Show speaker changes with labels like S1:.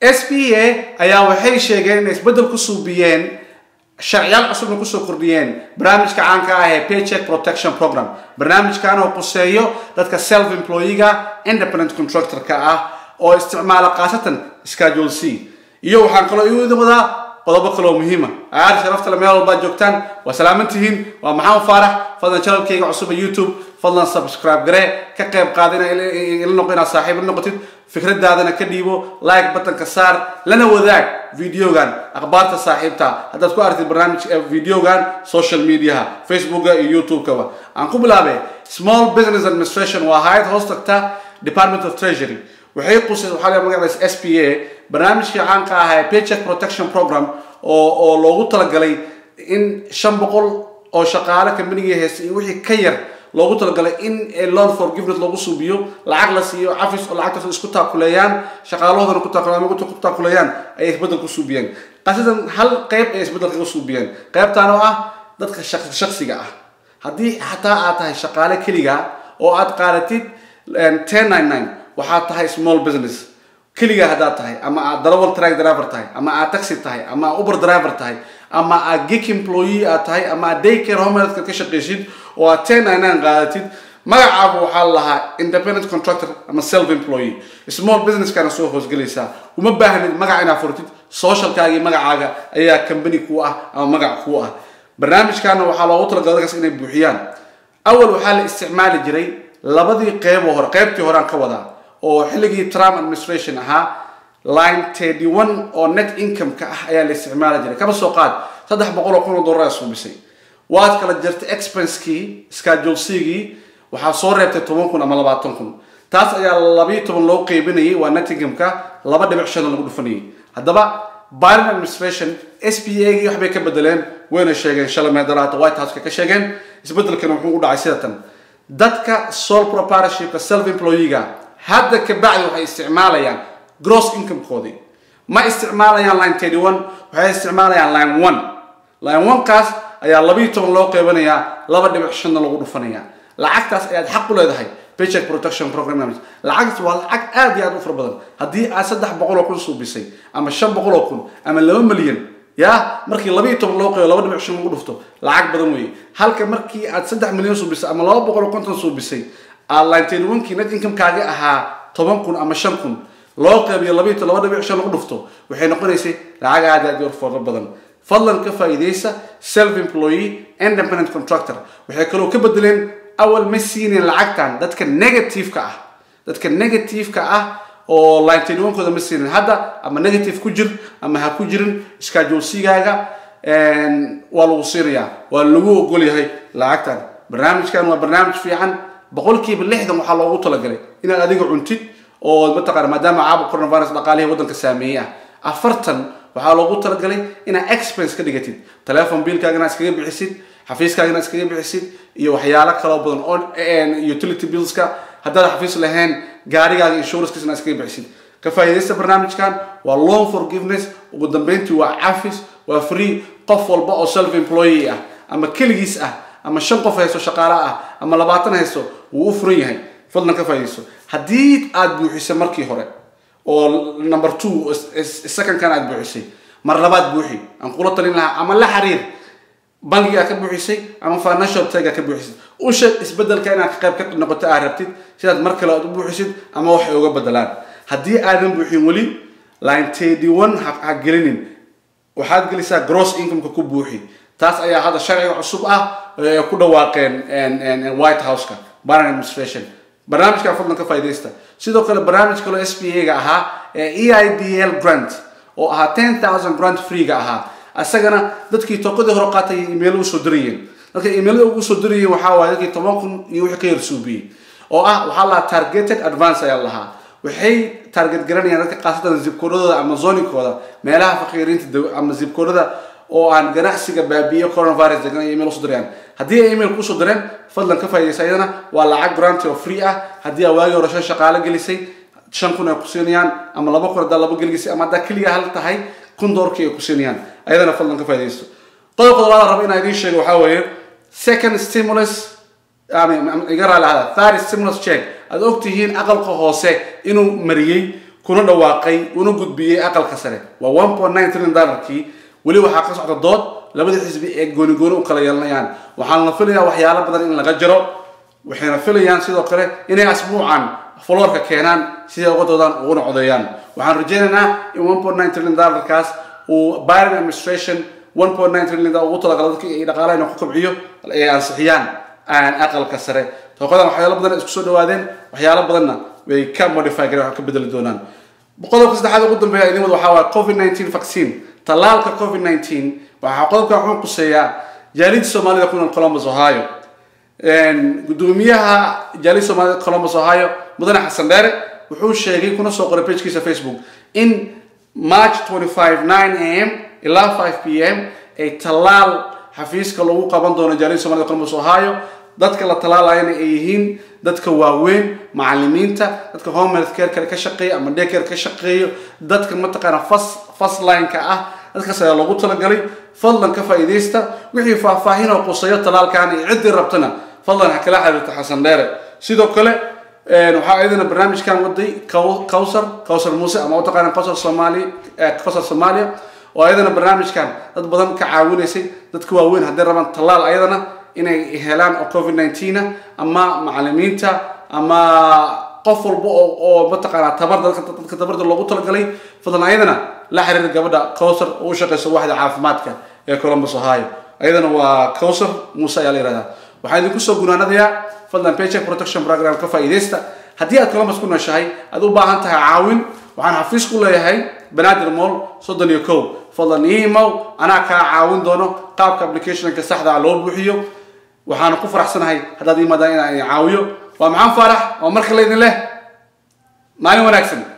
S1: s p a ayaa waxay sheegeen inay isbeddel ku suubiyeen sharciyaal cusubna kusoo kordhiyeen barnaamijka caanka ah ee paycheck protection program barnaamijkan oo quseeyo dadka self employiga independent contractor-ka ah oo isticmaala khaasatan schedule c iyo waxaan kaloo iwada wadaa qodobo kale oo muhiima aad sharaftale meel walbaad joogtaan waa salaaman tihiin waa maxamed faarax fadlan channelkayga cusub ee youtube fadlan subscribe garee ka qayb qaada ina ila noqo inaad saaxiib la noqotid fikradaadana ka dhiibo like batanka saar lana wadaag videogan akhbaarta saaxiibta haddaad ku aragtid barnaamij videogan social mediaha facebooka iyo youtube-kaba aan ku bilaabay small business administration waa hayad hoos tagta department of treasury waxay qusay waxaa la magacays s p a barnaamijkii caanka ah ee paycheck protection program oo oo loogu talagalay in shan boqol oo shaqaale kambanigii haysta iyo wixii ka yar loogu talagalay in loan forgiveness loogu suubiyo lacag la siiyo cafis oo lacagtaas isku taakuleeyaan shaqaalahoodana ku taakuleeyaan ku taakuleeyaan ayay isbeddel ku suubiyeen qasidan hal qayb ay isbeddel kaga suubiyeen qaybtaan oo ah dadka shaksiga ah haddii xataa aad tahay shaqaale keliga oo aad qaadatid ten nine nine waxaad tahay small business keliga haddaad tahay ama aad darawal track driver tahay ama aad taxi tahay ama aad uber driver tahay ama aad gig employee aad tahay ama aad daycare homeladka ka shaqaysid oo aad ten nine nine qaadatid magacaagu waxaa lahaa independent contractor ama self employee small businesskana soo hoosgelaysaa uma baahnid magac inaad furtid socialkaagii magacaaga ayaa company kuu ah ama magac kuu ah barnaamijkana waxaa loogu talagalay dadkaas inay buuxiyaan awal waxaa la isticmaali jiray labadii qeyboo hore qeybtii horean ka wadaa oo xilligii trump administration ahaa line thirty one oo net income-ka ah ayaa la isticmaali jiray kaba soo qaad saddex boqol oo kun oo dollar suubisay waad kala jirtay expensekii schedule c-gii waxaa soo reebtay toban kun ama labaatan kun taas ayaa labiyo toban loo qeybinayay waa net income-ka laba dhibic shan lagu dhufanayay haddaba biden administration s p a gii waxbay ka bedeleen wayna sheegeen shalay meedaraata white house-ka ka sheegeen isbedelkana wuxuu u dhacay sida tan dadka sole proprietorshipka self employee-ga hadda kabacdi waxay isticmaalayaan gross income-koodii ma isticmaalayaan line thirty one waxay isticmaalayaan line one line one kaas ayaa labiyo toban loo qeybanayaa laba dhibic shanna lagu dhufanayaa lacagtaas ayaad xaq u leedahay paycheck protection program lacagtaas waa lacag aad iyo aad u fara badan haddii aad saddex boqol oo kun suubisay ama shan boqol oo kun ama laba milyan ya markii labiiyo toban loo qeyo laba dhibic shan lagu dhufto lacag badan weeye halka markii aad saddex milyan suubisay ama laba boqol oo konton suubisay aad linteen onkii net income-kaagi ahaa toban kun ama shan kun loo qeybiyo labiiyo laba dhibic shan lagu dhufto waxay noqonaysay lacag aad aad u fara badan fadlan ka faa'iidaysa self employee independent contractor waxay kaloo ka bedeleen awal ma siinin lacagtan dadka negative-ka ah dadka negative-ka ah oo linteen onkooda ma siinin hadda ama negative ku jir ama ha ku jirin schedule c-gaaga waa lagu siinayaa waa lagu ogol yahay lacagtan barnaamijkan waa barnaamij fiican boqolkiiba lixdan waxaa loogu talagalay inaad adiga cuntid oo mataqaana maadaama caabuq coronavirus dhaqaalihii waddanka saameeyey ah afartan waxaa loogu talagalay inaad expense ka dhigatid telefon biilkaaga inaad iskaga bixisid xafiiskaaga inaad iskaga bixisid iyo waxyaalo kaloo badan oo utility billska haddaad xafiis lahayn gaarigaaga insurancekiisa inaad iskaga bixisid ka faa'iidaysta barnaamijkan waa loan forgiveness ugu dambeyntii waa cafis waa free qof walba oo self employee ah ama keligiis ah ama shan qof haysto shaqaale ah ama labaatan haysto wuu u furan yahay fadlan ka faa'iidaysto haddii aad buuxisay markii hore oo number two secondkan aad buuxisay mar labaad buuxi aan kula talin lahaa ama la xiriir bangigaa ka buuxisay ama financial tag ka buuxisay u sheeg isbedelka inaad ka qayb ka noqoto aad rabtid sidaad mar kale aad u buuxisid ama waxay uga bedelaan haddii aadan buuxin weli line thirty one ha gelinin waxaad gelisaa gross income-ka ku buuxi taas ayaa hadda sharciga cusub ah ee ku dhawaaqeen white house-ka biden administration barnaamijka fadlan ka faa'iidaysta sidoo kale barnaamij kaloo s p a-ga ahaa ee e i d l grant oo ahaa ten thousand grant free-ga ahaa isagana dadkii toqadii hore qaatay email usoo dirayeen dadka emailada ugu soo dirayeen waxaa waaye dadkii toban kun iyo wixii ka yar suubiyey oo ah waxaa lahaa targeted advance ayaa lahaa waxay target garanayaan dadka qaasatan zibkoodhadooda ama zonikooda meelaha faqiiriinta ama zibkoodhada oo aan ganacsiga baabi'iyo coronavirus degan ay email usoo dirayaan haddii ay email kusoo direen fadlan ka faa'iidaysa iyadana waa lacag grant oo free ah haddii aa waagii hore shan shaqaale gelisay shan kun ay ku siinayaan ama laba kun haddaa laba gelisay ama haddaa keliga hal tahay kun doorkii ay ku siinayaan ayadana fadlan ka faa'iidaysto qodobka labaad rabo inaan idiin sheego waxaa weeye second stimulus iga raali ahada third stimulus check aad ogtihiin aqalka hoose inuu mariyey kuna dhawaaqay una gudbiyey aqalka sare waa one point nine trillion dollarkii weli waxaa ka socda dood labada xisbi ee gooni gooni u kala yeelanayaan waxaana la filayaa waxyaalo badan in laga jiro waxayna filayaan sidoo kale inay asbuucan foloorka keenaan siday uga doodaan uguna codeeyaan waxaan rajaynaynaa in one point nine trillion dollarkaas uu biden administration one point nine trillion dollar ugu talagala dadka ay dhaqaalaha inuu ku kobciyo ay ansixiyaan aqalka sare tooqadan waxyaalo badan isku soo dhawaadeen waxyaalo badanna way ka modify gareen wax ka bedeli doonaan qodobka saddexaad ugu dambeeya idin wada waxaa waaye covid nineteen vaccine tallaalka covid nineteen waxaa qodobkan wuxuu quseeyaa jaalida soomaalida ku nool columbus ohio gudoomiyaha jaalida soomaalida columbus ohio mudane xasan dheere wuxuu sheegay kuna soo qoray pagkiisa facebook in march 25 9 am ilaa 5 p m ay tallaal xafiiska lagu qaban doono jaalida soomaalida columbus ohio dadka la talaalayana ay yihiin dadka waaweyn macalimiinta dadka home health care kale ka shaqeeya ama day care ka shaqeeyo dadka mataqaana fas fast line-ka ah dadkaas ayaa loogu talagalay fadlan ka faa'iidaysta wixii faahfaahin oo quseeyo talaalkan iyo ciddii rabtana fadlan ha kala xiriirta xasan dheere sidoo kale waxaa iyadana barnaamijkan waday kawsar kawsar muuse ama utaqaana kawsar soomaali kawsar soomaaliya oo ayadana barnaamijkan dad badan ka caawinaysay dadka waaweyn hadday rabaan tallaal ayadana inay helaan oo covid nineteen ama macalimiinta ama qof walba oo mataqaanaa tabar dadka tabarda loogu talagalay fadlan ayadana la xiriir gabadha cowsar oo u shaqeysa waaxda caafimaadka ee columbus ohio ayadana waa cowsar muuse ayaa la yihahdaa waxaan idinku soo gunaanadayaa fadlan paycheck protection program ka faa'iidaysta haddii aad columbus ku nooshahay aad u baahan tahay caawin waxaan xafiis ku leeyahay banaadir moll soddon iyo kow fadlan iimow anaa kaa caawin doono qaabka applicationka saxda loo buuxiyo waxaana ku faraxsanahay haddaad imaadaan inaan caawiyo waa maxaan faarax oo marka laydin leh maalin wanaagsan